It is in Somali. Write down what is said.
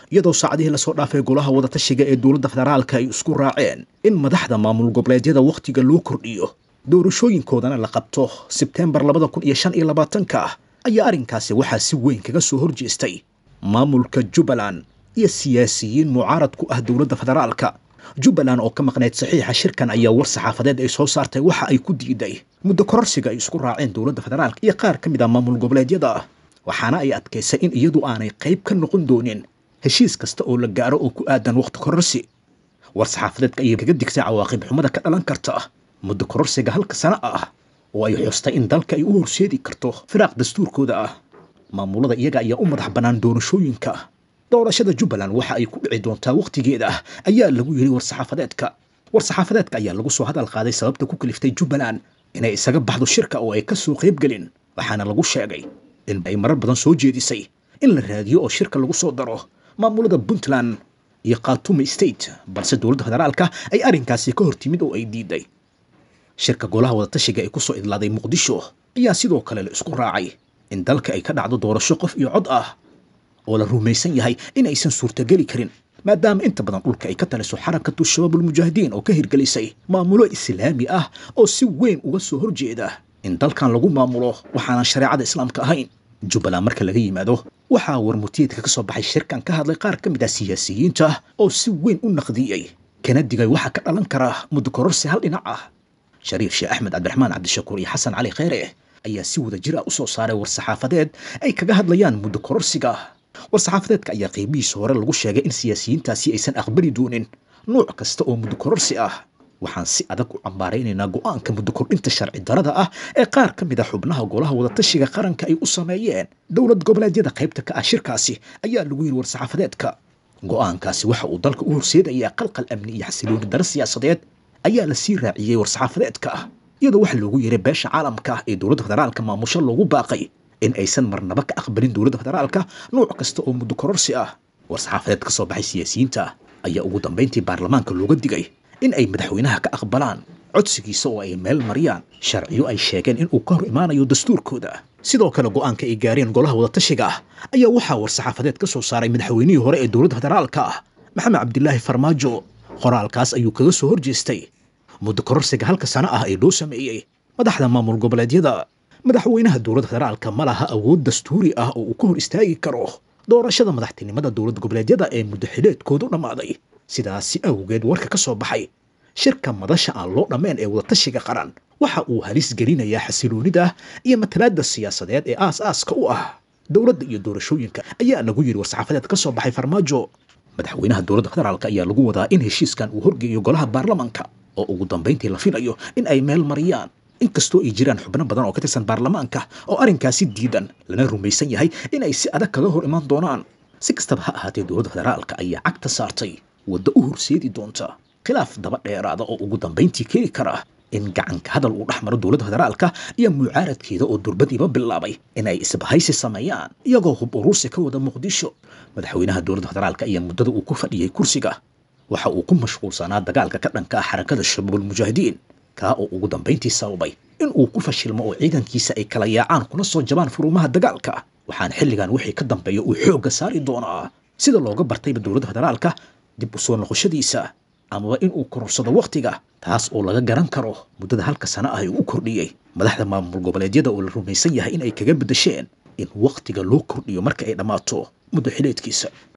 iyadoo saacadihii lasoo dhaafay golaha wadatashiga ee dowladda federaalka ay isku raaceen in madaxda maamul goboleedyada wakhtiga loo kordhiyo doorashooyinkoodana la qabto sebteembar labada kun iyo shan iyo labaatanka ayaa arrinkaasi waxaa si weyn kaga soo horjeestay maamulka jubbaland iyo siyaasiyiin mucaarad ku ah dowladda federaalka jubbaland oo ka maqnayd saxiixa shirkan ayaa war saxaafadeed ay soo saartay waxa ay ku diiday muddo kororsiga ay isku raaceen dowladda federaalka iyo qaar ka mid ah maamul goboleedyada waxaana ay adkaysay in iyadu aanay qayb ka noqon doonin heshiis kasta oo la gaaro oo ku aadan wakhti kororsi war saxaafadeedka ayay kaga digtay cawaaqib xumada ka dhalan karta muddo kororsiga halka sano ah oo ay xustay in dalka ay u horseedi karto firaaq dastuurkooda ah maamulada iyaga ayaa u madax bannaan doorashooyinka doorashada jubbaland waxa ay ku dhici doontaa wakhtigeeda ayaa lagu yidhi war-saxaafadeedka war-saxaafadeedka ayaa lagu soo hadal qaaday sababta ku kaliftay jubbaland inay isaga baxdo shirka oo ay ka soo qaybgelin waxaana lagu sheegay in ay marar badan soo jeedisay in la raadiyo oo shirka lagu soo daro maamulada puntland iyo khatuma state balse dowladda federaalka ay arrinkaasi ka hortimid oo ay diiday shirka golaha wadatashiga ee kusoo idlaaday muqdisho ayaa sidoo kale la isku raacay in dalka ay ka dhacdo doorasho qof iyo cod ah oo la rumaysan yahay in aysan suurtageli karin maadaama inta badan dhulka ay ka taliso xarakatu shabaabulmujaahidiin oo ka hirgelisay maamulo islaami ah oo si weyn uga soo horjeeda in dalkan lagu maamulo waxaanan shareecada islaamka ahayn jubbaland marka laga yimaado waxaa warmutiyeedka ka soo baxay shirkan ka hadlay qaar ka mid ah siyaasiyiinta oo si weyn u naqdiyey kana digay waxa ka dhalan kara muddo kororsi hal dhinac ah shariif sheekh axmed cabdiraxmaan cabdishakuur iyo xasan cali kheyre ayaa si wada jir ah u soo saaray war-saxaafadeed ay kaga hadlayaan muddo kororsiga war-saxaafadeedka ayaa qiimihiisa hore lagu sheegay in siyaasiyiintaasi aysan aqbali doonin nuuc kasta oo muddo kororsi ah waxaan si adag u cambaaraynaynaa go'aanka muddo kordhinta sharci darada ah ee qaar ka mid a xubnaha golaha wadatashiga qaranka ay u sameeyeen dowlad goboleedyada qaybta ka ah shirkaasi ayaa lagu yidhi war-saxaafadeedka go'aankaasi waxa uu dalka u horseedayaa qalqal amni iyo xasilooni daro siyaasadeed ayaa la sii raaciyey war-saxaafadeedka iyadoo waxa loogu yeeray beesha caalamka ee dowladda federaalka maamusho loogu baaqay in aysan marnaba ka aqbalin dowladda federaalka nuuc kasta oo muddo kororsi ah war-saxaafadeed ka soo baxay siyaasiyiinta ayaa ugu dambayntii baarlamaanka looga digay in ay madaxweynaha ka aqbalaan codsigiisa oo ay meel mariyaan sharciyo ay sheegeen in uu ka hor imaanayo dastuurkooda sidoo kale go'aanka ay gaareen golaha wadatashiga ah ayaa waxaa war-saxaafadeed ka soo saaray madaxweynihii hore ee dowladda federaalka ah maxamed cabdilaahi farmaajo qoraalkaas ayuu kaga soo horjeestay muddo kororsiga halka sano ah ee loo sameeyey madaxda maamul goboleedyada madaxweynaha dowladda federaalka ma laha awood dastuuri ah oo uu ka hor istaagi karo doorashada madaxtinimada dowlad goboleedyada ee muddo xileedkoodu dhammaaday sidaasi awgeed warka ka soo baxay shirka madasha aan loo dhammayn ee wadatashiga qaran waxa uu halis gelinayaa xasiloonida iyo matalaadda siyaasadeed ee aas-aaska u ah dowladda iyo doorashooyinka ayaa lagu yidhi war-saxaafadeed ka soo baxay farmaajo madaxweynaha dowladda federaalka ayaa lagu wadaa in heshiiskan uu horgeeyo golaha baarlamanka oo ugu dambayntii la filayo in ay meel mariyaan inkastoo ay jiraan xubno badan oo ka tirsan baarlamaanka oo arrinkaasi diidan lana rumaysan yahay in ay si adag kaga hor imaan doonaan si kastaba ha ahaatee dowladda federaalka ayaa cagta saartay waddo u horseedi doonta khilaaf daba dheeraada oo ugu dambayntii keeni kara in gacanka hadal uu dhex maro dowladda federaalka iyo mucaaradkeeda oo durbadiiba bilaabay in ay isbahaysi sameeyaan iyagoo hub uruursi ka wada muqdisho madaxweynaha dowladda federaalka ayaa muddada uu ku fadhiyey kursiga waxa uu ku mashquulsanaa dagaalka ka dhanka ah xarakada shabaabulmujaahidiin kaa oo ugu dambayntii sababay in uu ku fashilmo oo ciidankiisa ay kala yaacaan kuna soo jabaan furuumaha dagaalka waxaana xilligan wixii ka dambeeya uu xoogga saari doonaa sida looga bartayba dowladda federaalka dib u soo noqoshadiisa amaba in uu kororsado wakhtiga taas oo laga garan karo muddada halka sano ah ee u kordhiyey madaxda maamul goboleedyada oo la rumaysan yahay in ay kaga beddesheen in wakhtiga loo kordhiyo marka ay dhammaato muddo xileedkiisa